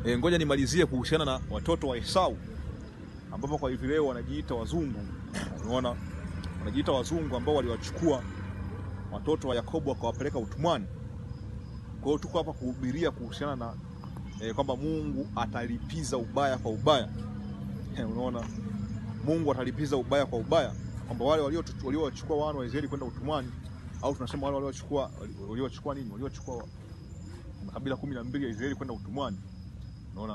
E, ngoja nimalizie kuhusiana na watoto wa Esau ambapo kwa hivi leo wanajiita wazungu. Unaona, wanajiita wazungu ambao waliwachukua watoto wa Yakobo wakawapeleka utumwani. Kwa hiyo tuko hapa kuhubiria kuhusiana na e, kwamba Mungu atalipiza ubaya kwa ubaya. E, unaona, Mungu atalipiza ubaya kwa ubaya, kwamba wale waliowachukua wana wa Israeli kwenda utumwani, au tunasema wale waliochukua waliochukua nini, waliochukua makabila kumi na mbili ya Israeli kwenda utumwani. Unaona,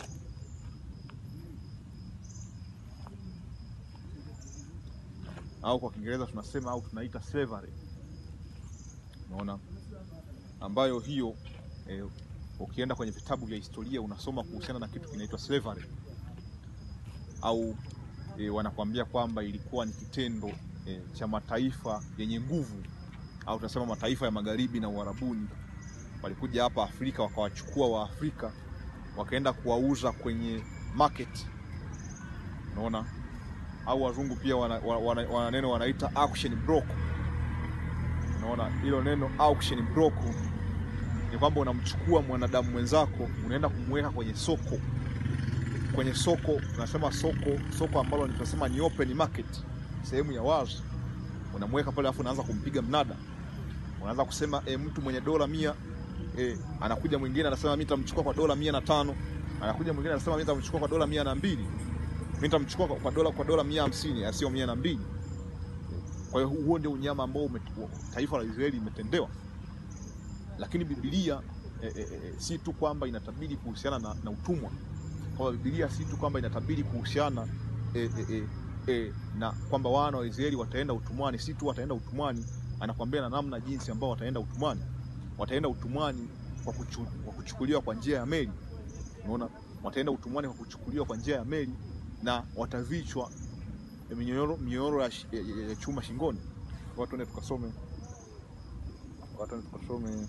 au kwa Kiingereza tunasema au tunaita slavery. Unaona, ambayo hiyo eh, ukienda kwenye vitabu vya historia unasoma kuhusiana na kitu kinaitwa slavery au eh, wanakuambia kwamba ilikuwa ni kitendo eh, cha mataifa yenye nguvu au tunasema mataifa ya magharibi na Uarabuni walikuja hapa Afrika wakawachukua Waafrika wakaenda kuwauza kwenye market. Unaona, au wazungu pia wana, wana, wana neno wanaita auction block. Unaona, hilo neno auction block ni kwamba unamchukua mwanadamu mwenzako unaenda kumweka kwenye soko, kwenye soko tunasema soko, soko ambalo tunasema ni open market, sehemu ya wazi, unamweka pale, alafu unaanza kumpiga mnada, unaanza kusema e, mtu mwenye dola mia E, anakuja mwingine anasema mimi nitamchukua kwa dola mia na tano. Anakuja mwingine anasema mimi nitamchukua kwa dola mia na mbili. Mimi nitamchukua kwa dola kwa dola mia hamsini asio mia na mbili. Kwa hiyo huo ndio unyama ambao taifa la Israeli imetendewa, lakini Biblia e, e, e, si tu kwamba inatabiri kuhusiana na, na utumwa. Kwa Biblia si tu kwamba inatabiri kuhusiana e, e, e, e, na kwamba wana wa Israeli wataenda utumwani, si tu wataenda utumwani, anakwambia na namna jinsi ambao wataenda utumwani wataenda utumwani kwa, kuchu, kwa kuchukuliwa kwa njia ya meli. Unaona, wataenda utumwani kwa kuchukuliwa kwa njia ya meli na watavichwa minyororo minyororo ya, ya, ya chuma shingoni. Watu wende tukasome, watu wende tukasome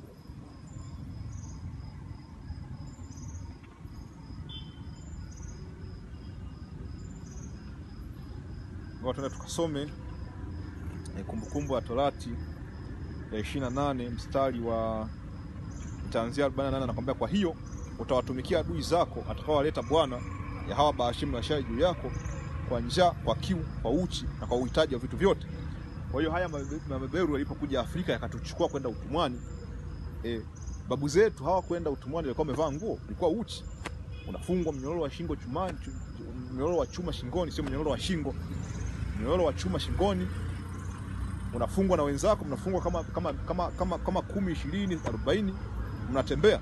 watu wende tukasome Kumbukumbu ya Torati ya ishirini na nane mstari wa itaanzia arobaini na nane anakwambia, kwa hiyo utawatumikia adui zako atakaowaleta Bwana ya hawa Baashimu na Ashari juu yako kwa njaa, kwa kiu, kwa uchi na kwa uhitaji wa vitu vyote. Kwa hiyo haya mabeberu yalipokuja Afrika yakatuchukua kwenda utumwani, e, babu zetu hawakwenda utumwani, walikuwa wamevaa nguo, ilikuwa uchi, unafungwa mnyororo wa shingo chumani, mnyororo wa chuma shingoni, sio mnyororo wa shingo, mnyororo wa chuma shingoni unafungwa na wenzako, mnafungwa kama kama kama kama kama kumi, ishirini, arobaini, mnatembea.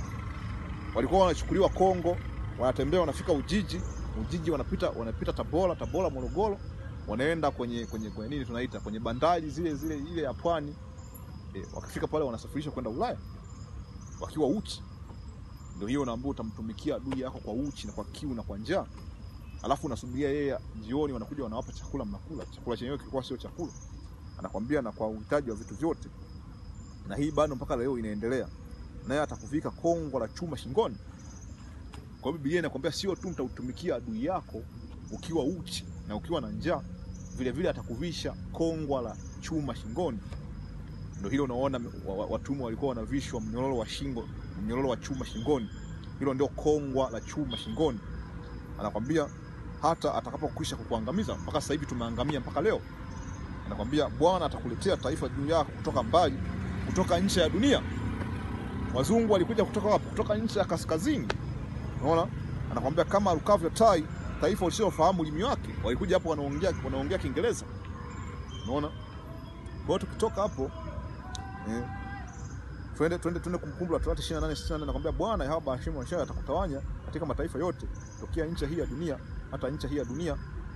Walikuwa wanachukuliwa Kongo, wanatembea, wanafika Ujiji, Ujiji wanapita wanapita Tabora, Tabora Morogoro, wanaenda kwenye kwenye kwenye nini tunaita kwenye bandari zile zile ile ya pwani e, wakifika pale wanasafirishwa kwenda Ulaya wakiwa uchi. Ndio hiyo unaambia utamtumikia adui yako kwa uchi na kwa kiu na kwa njaa, alafu unasubiria yeye jioni, wanakuja wanawapa chakula, mnakula. Chakula chenyewe kilikuwa sio chakula anakwambia na kwa uhitaji wa vitu vyote, na hii bado mpaka leo inaendelea, naye atakuvika kongo la chuma shingoni. Kwa hiyo Biblia inakwambia sio tu mtautumikia adui yako ukiwa uchi na ukiwa na njaa, vile vile atakuvisha kongwa la chuma shingoni. Ndio hilo unaona watumwa walikuwa wanavishwa mnyororo wa shingo, mnyororo wa chuma shingoni. Hilo ndio kongwa la chuma shingoni. Anakwambia hata atakapokwisha kukuangamiza. Mpaka sasa hivi tumeangamia mpaka leo anakwambia Bwana atakuletea taifa juu yako kutoka mbali, kutoka nchi ya dunia. Wazungu walikuja kutoka wapi? Kutoka nchi ya kaskazini. Unaona, anakwambia kama rukavyo tai, taifa usilofahamu ulimi wake. Walikuja hapo wanaongea wanaongea Kiingereza. Unaona, kwa hiyo tukitoka hapo eh, twende twende twende Kumbukumbu la Torati 28 68, anakwambia Bwana Yahweh Baashimu Ashari atakutawanya katika mataifa yote tokea nchi hii ya dunia hata nchi hii ya dunia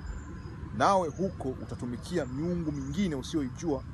nawe huko utatumikia miungu mingine usioijua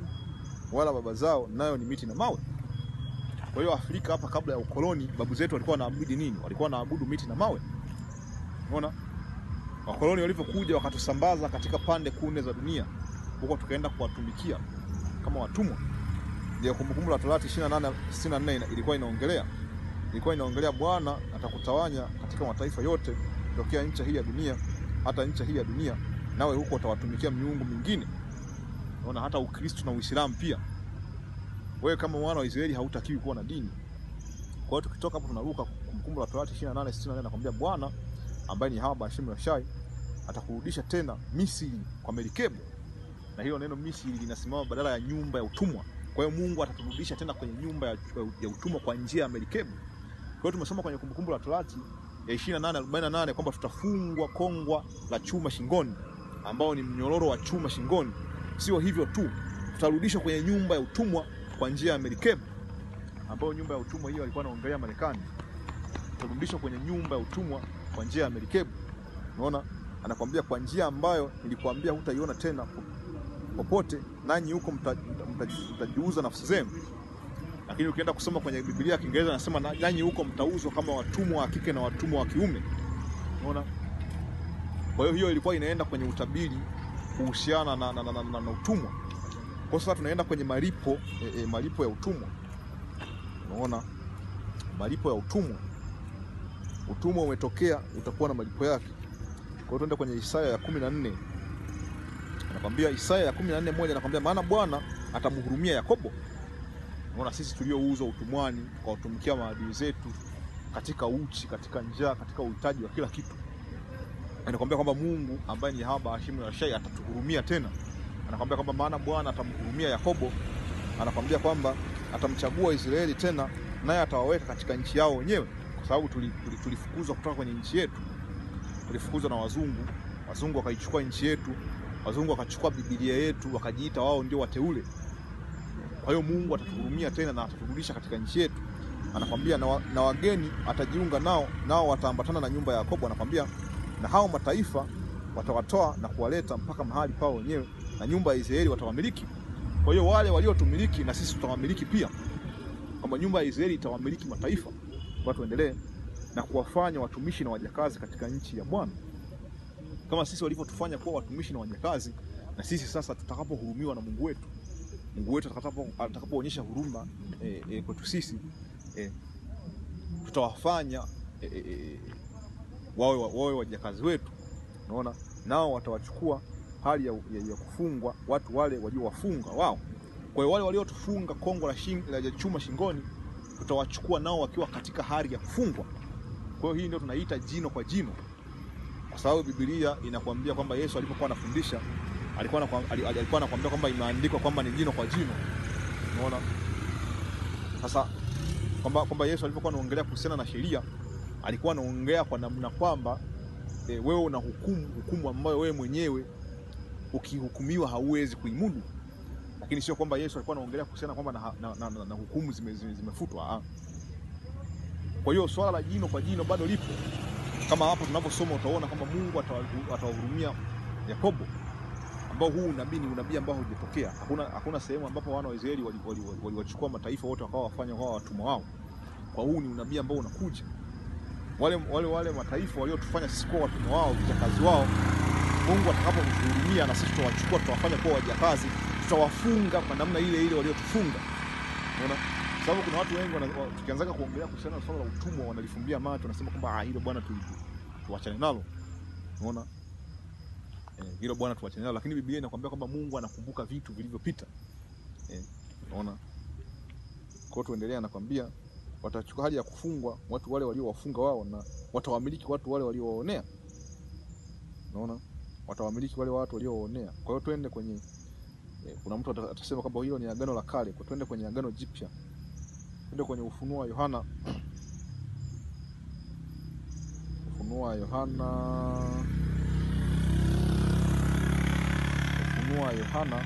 wala baba zao, nayo ni miti na mawe. Kwa hiyo Afrika hapa, kabla ya ukoloni, babu zetu walikuwa wanaabudu nini? Walikuwa wanaabudu miti na mawe. Unaona, wakoloni walipokuja wakatusambaza katika pande kune za dunia, huko tukaenda kuwatumikia kama watumwa. Ndio Kumbukumbu la Torati 28 64 ilikuwa inaongelea, ilikuwa inaongelea Bwana atakutawanya katika mataifa yote tokea nchi hii ya dunia hata nchi hii ya dunia nawe huko utawatumikia miungu mingine. Unaona, hata Ukristo na Uislamu pia, wewe kama mwana wa Israeli hautakiwi kuwa na dini. Kwa hiyo tukitoka hapo tunaruka Kumbukumbu la Torati 28:64 anakwambia Bwana ambaye ni Yahweh Bahashim Yashai atakurudisha tena Misri kwa merikebu, na hilo neno Misri linasimama badala ya nyumba ya utumwa. Kwa hiyo Mungu ataturudisha tena kwenye nyumba ya, ya utumwa kwa njia ya merikebu. Kwa hiyo tumesoma kwenye Kumbukumbu la Torati ya 28:48 kwamba tutafungwa kongwa la chuma shingoni, ambao ni mnyororo wa chuma shingoni. Sio hivyo tu, tutarudishwa kwenye nyumba ya utumwa kwa njia ya merikebu, ambayo nyumba ya utumwa hiyo alikuwa anaongelea Marekani. Tutarudishwa kwenye nyumba ya utumwa kwa njia ya merikebu. Unaona, anakwambia kwa njia ambayo nilikwambia hutaiona tena popote, nanyi huko mtajiuza mta, mta, mta nafsi zenu. Lakini ukienda kusoma kwenye Biblia ya Kiingereza anasema nanyi huko mtauzwa kama watumwa wa kike na watumwa wa kiume. Unaona, kwa hiyo hiyo ilikuwa inaenda kwenye utabiri kuhusiana na, na, na, na, na, na utumwa. Kwa sasa tunaenda kwenye malipo e, e, malipo ya utumwa. Unaona, malipo ya utumwa. Utumwa umetokea, utakuwa na malipo yake. Kwa hiyo tuende kwenye Isaya ya kumi na nne anakwambia Isaya ya kumi na nne moja anakwambia maana Bwana atamhurumia Yakobo. Unaona, sisi tuliouzwa utumwani tukawatumikia maadui zetu katika uchi, katika njaa, katika uhitaji wa kila kitu, anakwambia kwamba Mungu ambaye ni Yahweh Bahashim Yashai atatuhurumia tena. Anakwambia kwamba maana Bwana atamhurumia Yakobo, anakwambia kwamba atamchagua Israeli tena, naye atawaweka katika nchi yao wenyewe, kwa sababu tulifukuzwa tuli, tuli kutoka kwenye nchi yetu tulifukuzwa na wazungu. Wazungu wakaichukua nchi yetu, wazungu wakachukua Biblia yetu, wakajiita wao ndio wateule. Kwa hiyo Mungu atatuhurumia tena na ataturudisha katika nchi yetu. Anakwambia na, wa, na wageni atajiunga nao, nao wataambatana na nyumba ya Yakobo. Anakwambia na hao mataifa watawatoa na kuwaleta mpaka mahali pao wenyewe, na nyumba ya Israeli watawamiliki. Kwa hiyo wale waliotumiliki na sisi tutawamiliki pia, kwamba nyumba ya Israeli itawamiliki mataifa. Kwa tuendelee na kuwafanya watumishi na wajakazi katika nchi ya Bwana, kama sisi walivyotufanya kuwa watumishi na wajakazi. Na sisi sasa tutakapohurumiwa na Mungu wetu, Mungu wetu atakapoonyesha huruma e, e, kwetu sisi e, tutawafanya e, e, wawe, wawe wajakazi wetu. Unaona, nao watawachukua hali ya, ya, ya kufungwa watu wale waliowafunga wao. Kwa hiyo wale waliotufunga kongo la, shing, la chuma shingoni tutawachukua nao wakiwa katika hali ya kufungwa. Kwa hiyo hii ndio tunaita jino kwa jino, kwa sababu Biblia inakwambia kwamba Yesu alipokuwa anafundisha alikuwa alikuwa anakwambia kwamba imeandikwa kwamba ni jino kwa jino. Unaona sasa kwamba kwamba Yesu alipokuwa anaongelea kuhusiana na sheria alikuwa anaongea kwa namna kwamba e, wewe una hukumu hukumu ambayo wewe mwenyewe ukihukumiwa hauwezi kuimudu, lakini sio kwamba Yesu alikuwa anaongelea kuhusiana kwamba na, na, na, na, na hukumu zimefutwa zime, zime kwa hiyo swala la jino kwa jino bado lipo, kama hapo tunaposoma utaona kwamba Mungu atawahurumia Yakobo, ambao huu unabii ni unabii ambao hujatokea. Hakuna, hakuna sehemu ambapo wana wa Israeli waliwachukua wali, wali, wali mataifa wote wakawa wafanya wao watumwa wao. Kwa huu ni unabii ambao unakuja, wale, wale, wale mataifa waliotufanya sisi kuwa watumwa wao, vijakazi wao, Mungu atakapotuhurumia na sisi tutawachukua, tutawafanya kuwa wajakazi, tutawafunga kwa namna ile ile waliotufunga. Unaona? Sababu kuna watu wengi tukianzaga kuongelea kuhusiana na swala la utumwa wanalifumbia macho, wanasema kwamba ah, hilo bwana tu, tuachane nalo. Unaona? Eh, hilo bwana tuachane nalo, lakini Biblia inakwambia kwamba Mungu anakumbuka vitu vilivyopita. Eh, unaona? Kwa hiyo tuendelea, anakwambia watachukua hali ya kufungwa watu wale waliowafunga wao na watawamiliki watu wale waliowaonea. Unaona? Watawamiliki wale watu waliowaonea. Kwa hiyo twende kwenye eh, kuna mtu atasema kwamba hilo ni agano la kale, kwa twende kwenye agano jipya. Twende kwenye Ufunuo wa Yohana, Ufunuo wa Yohana, Ufunuo wa Yohana,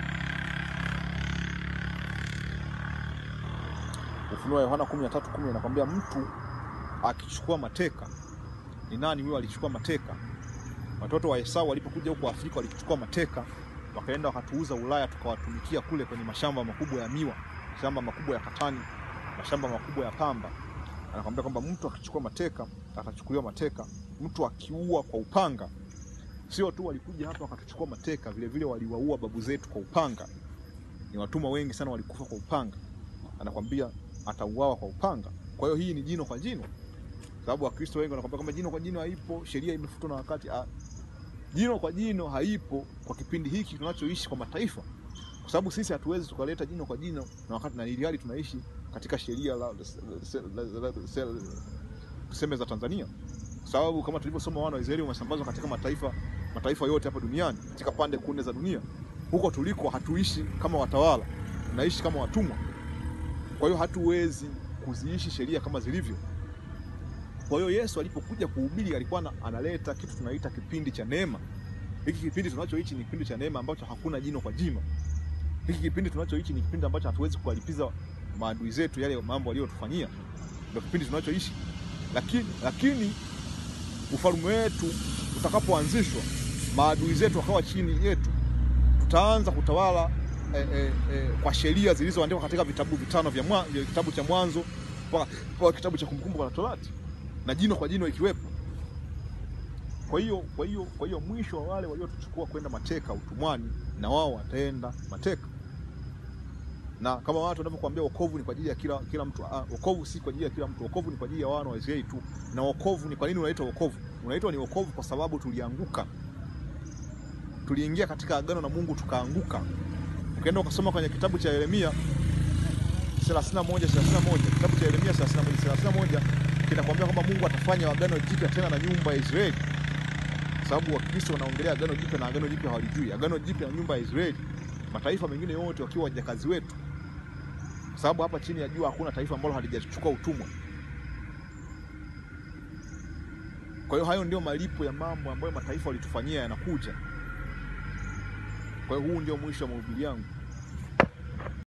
Ufunuo wa Yohana kumi na tatu kumi anakwambia mtu akichukua mateka. Ni nani huyo alichukua mateka? Watoto wa Esau walipokuja huko Afrika walichukua mateka, wakaenda wakatuuza Ulaya, tukawatumikia kule kwenye mashamba makubwa ya miwa, mashamba makubwa ya katani mashamba makubwa ya pamba. Anakwambia kwamba mtu akichukua mateka atachukuliwa mateka. Mtu akiua kwa upanga, sio tu walikuja hapa wakatuchukua mateka, vile vile waliwaua babu zetu kwa upanga. Ni watumwa wengi sana walikufa kwa upanga. Anakwambia atauawa kwa upanga. Kwa hiyo hii ni jino kwa jino, sababu Wakristo wengi wanakwambia kwamba jino kwa jino haipo, sheria imefutwa na wakati. Ah, jino kwa jino haipo kwa kipindi hiki tunachoishi kwa mataifa, kwa sababu sisi hatuwezi tukaleta jino kwa jino na wakati na ili hali tunaishi katika sheria la tuseme za Tanzania, kwa sababu kama tulivyosoma, wana wa Israeli wamesambazwa katika mataifa mataifa yote hapa duniani, katika pande kune za dunia. Huko tuliko hatuishi kama watawala, tunaishi kama watumwa. Kwa hiyo hatuwezi kuziishi sheria kama zilivyo. Kwa hiyo Yesu alipokuja kuhubiri alikuwa analeta kitu tunaita kipindi cha neema. Hiki kipindi tunachoishi ni kipindi cha neema ambacho hakuna jino kwa jima. Hiki kipindi tunachoishi ni kipindi ambacho hatuwezi kuwalipiza maadui zetu yale mambo waliyotufanyia. Ndio kipindi tunachoishi. Lakini lakini ufalme wetu utakapoanzishwa, maadui zetu wakawa chini yetu, tutaanza kutawala eh, eh, eh, kwa sheria zilizoandikwa katika vitabu vitano vya mwa, vya kitabu cha Mwanzo mpaka kitabu cha Kumbukumbu la Torati na jino kwa jino ikiwepo. Kwa hiyo kwa hiyo kwa hiyo mwisho wa wale waliotuchukua kwenda mateka utumwani, na wao wataenda mateka. Na kama watu wanavyokuambia wokovu ni kwa ajili ya kila kila mtu, ah, wokovu si kwa ajili ya kila mtu. Wokovu ni kwa ajili ya wana wa Israeli tu. Na wokovu ni kwa nini unaitwa wokovu? Unaitwa ni wokovu kwa sababu tulianguka, tuliingia katika agano na Mungu tukaanguka. Ukienda ukasoma kwenye kitabu cha Yeremia 31 31 kitabu cha Yeremia 31 31 kinakwambia kwamba Mungu atafanya agano jipya tena na nyumba ya Israeli, sababu Wakristo wanaongelea agano jipya na agano jipya hawalijui. Agano jipya na nyumba ya Israeli, mataifa mengine yote wakiwa wajakazi wetu, kwa sababu hapa chini ya jua hakuna taifa ambalo halijachukua utumwa. Kwa hiyo hayo ndio malipo ya mambo ambayo mataifa walitufanyia yanakuja. Kwa hiyo huu ndio mwisho wa mahubiri yangu.